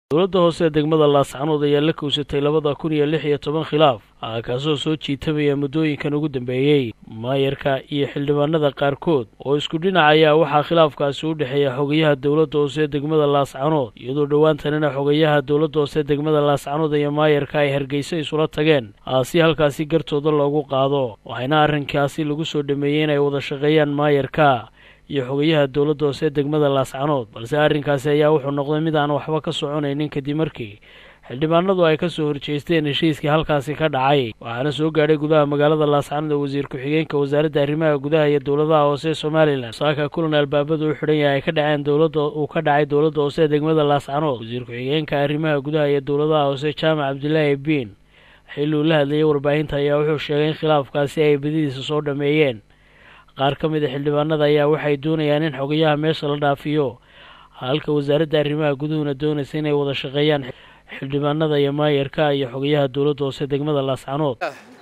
dowladda hoose ee degmada laascanood ayaa la kowsatay labada kun iyo lix iyo toban khilaaf kaasoo soo jiitamaya muddooyinkan ugu dambeeyey maayarka iyo xildhibaanada qaarkood oo isku dhinac ayaa waxaa khilaafkaasi u dhexeeya xogayaha dowladda hoose ee degmada laascanood iyadoo dhowaantanina xogayaha dowladda hoose ee degmada laascanood iyo maayarka ay hargeysa isula tageen si halkaasi gartooda loogu qaado waxayna arrinkaasi lagu soo dhameeyey inay wada shaqeeyaan maayarka iyo xogayaha dowladda hoose ee degmada laascanood balse arrinkaasi ayaa wuxuu noqday mid aan waxba ka soconaynin kadib markii xildhibaanadu ay ka soo horjeesteen heshiiskii halkaasi ka dhacay waxaana soo gaadhay gudaha magaalada laascanood ee wasiir ku-xigeenka wasaaradda arrimaha gudaha iyo dowladaha hoose ee somalilan saaka kulan albaabadu u xidhan yahay ay ka dhaceen dowladda uu ka dhacay dowladda hoose ee degmada laascanood wasiir ku-xigeenka arrimaha gudaha iyo dowladaha hoose jaamac cabdilaahi biin xilli uu la hadlayay warbaahinta ayaa wuxuu sheegay in khilaafkaasi ay badidiisa soo dhameeyeen qaar ka mid a xildhibaanada ayaa waxay doonayaan in xogayaha meesha la dhaafiyo halka wasaaradda arrimaha guduhuna doonaysa inay wada shaqeeyaan xildhibaanada iyo maayarka iyo xogayaha dowladda hoose degmada laascanood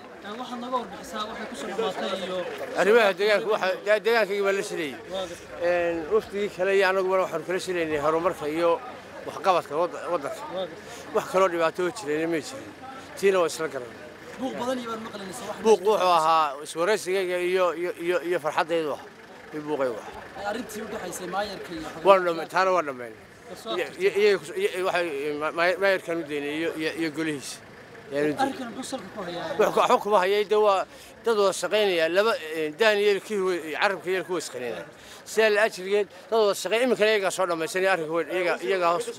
arrimaha deegaanka deegaankayga baa la shirayey waftigii kale iyo annaguna waxaanu kala shiraynay horumarka iyo waxqabadka waddanka wax kaloo dhibaato oo jirayna may jirin tiina waa isla garan buuq wuxuu ahaa iswaraysigayga iyo iyo iyo farxaddaydu ah iyo buuqaygu ah taana waa dhammayn maayarkaan u daynay iyo golihiisa waxba kuma hayay de waa dad wada shaqaynaya laba daaniyeel carabka yeel ku wasqanina sidaa la ajrigeed dad wada shaqeyn iminkana iyagaa soo dhammaysanaya arrinka weyn iyagaa hoos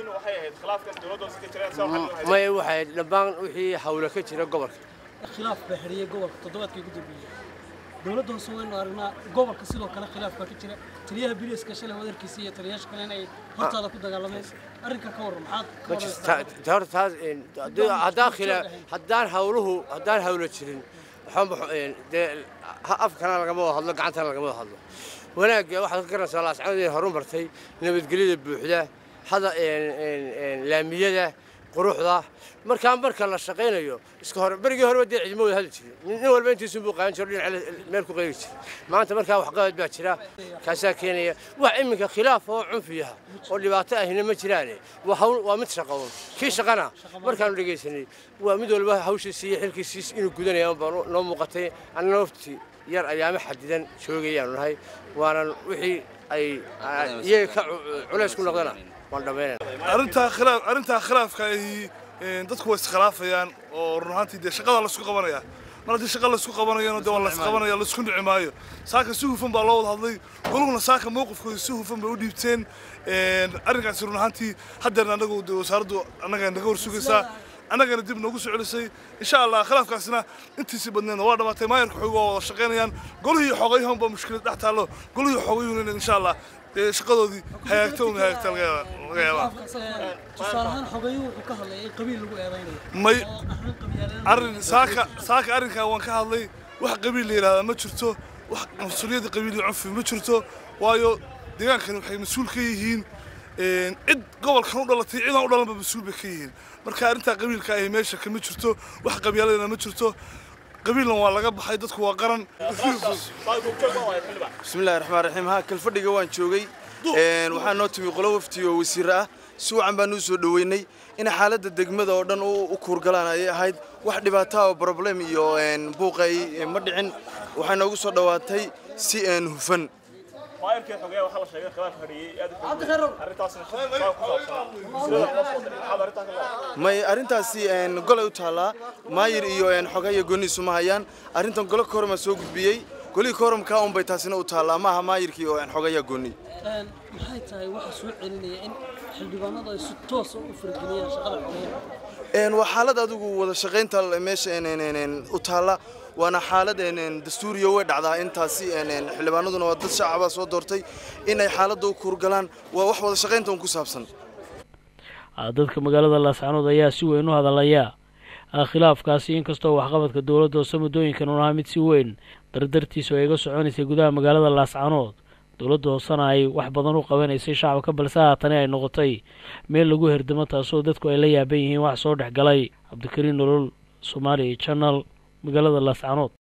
maya waxay dhammaan wixii hawla ka jira gobolka khilaaf baa xidhiyey gobolka toddobaadkii ugu dambeeyey dowladda hoose waynu aragnaa gobolka sidoo kale khilaaf baa ka jira taliyaha biliiska shalay wadarkiisa iyo taliyaasha kale inay hortaada ku dagaalameen arrinka ka warran maxaad haddaan hawluhu haddaan hawlo jirin dee afkana lagama wada hadlo gacantana lagama wada hadlo wanaagga waxaad ka garanaysaa laascanood inay horumartay nabadgelyada buuxda hada laamiyada quruxda markaa marka la shaqaynayo iska hore berigii horeba dee cidmo wada hadli jirin nin walba intiisun buu qaadan jiro dhinac meel ku qayri jira maanta markaa waxqabad baa jira kaasaa keenaya wax iminka khilaaf oo cunfiyaha oo dhibaato ahina ma jiraane waa hawl waa mid shaqoon kii shaqana markaanu dhegaysanay waa mid walba hawshiisi iyo xilkiisiis inuu gudanaya baa noo muuqatay annana wafti yar ayaama xadidan joogayaanu nahay waanan wixii ay iyaga ka culays ku noqdana waan dhammaynayna arrintaa khilaaf arrintaa khilaafka ay dadku way iskhilaafayaan oo run ahaantii dee shaqada la isku qabanaya mar haddii shaqa la isku qabanayana dee waa la isqabanaya la isku dhici maayo saaka si hufan baa loo wada hadlay goluguna saaka mowqifkooda si hufan bay u dhiibteen arrinkaasi run ahaantii haddeerna annagu dee wasaaraddu annaga naga hor sugaysaa annagana dib noogu soo celisay insha allah khilaafkaasina intiisii badneedna waa dhamaatay maayarka xoog waa wada shaqaynayaan golihii xoogayahun baa mushkilad dhex taallo golihii xoogayuhuna insha allah dee shaqadoodii hagaagta un hagaagta laga yaabaa tusaale ahaan xogayuhu wuxuu ka hadlay in qabiil lagu eedaynayo may arrin saaka saaka arrinkaa waan ka hadlay wax qabiil la yidhahdaa ma jirto wax mas-uuliyadda qabiil iyo cunfi ma jirto waayo deegaankani waxay mas-uul ka yihiin cid gobolkan u dhalatay cidaan u dhalanba mas-uul bay ka yihiin marka arrintaa qabiilka ahi meesha kama jirto wax qabyaaladana ma jirto qabiilna waa laga baxay dadku waa qaran bismillahi raxmaan raxiim haa kalfadhiga waan joogay waxaa noo timi qolo wafti oo wasiire ah si wacan baan u soo dhoweynay in xaaladda degmada oo dhan u kuurgalaan ayay ahayd wax dhibaataa oo problem iyo buuqay ma dhicin waxay noogu soo dhowaatay si hufan may arrintaasi golay u taallaa maayir iyo xogaya gooniisu ma hayaan arrintan golo koroma soo gudbiyey golihii koromkaa unbay taasina u taallaa maaha maayirkii oo xogaya gooni maxay tahay waxa soo celinaya in xildhibaanadu ay si toos u farageliyaan shaqada xogeyaha waa xaalad adigu wada shaqaynta meesha u taalla waana xaalad dastuuriya way dhacdaa intaasi xildhibaanaduna waa dad shacaba soo doortay in ay xaaladda u kuurgalaan waa wax wada shaqaynta un ku saabsan dadka magaalada laascanood ayaa si weyn u hadalaya khilaafkaasi inkastoo waxqabadka dowladda hoose muddooyinkan un ahaa mid si weyn dardartiisu ay ga soconaysay gudaha magaalada laascanood dowladda hoosena ay wax badan u qabanaysay shacabka balse haatani ay noqotay meel lagu herdamo taasoo dadku ay la yaaban yihiin wax soo dhex galay cabdikariin nolol soomaaliya channel magaalada laascanood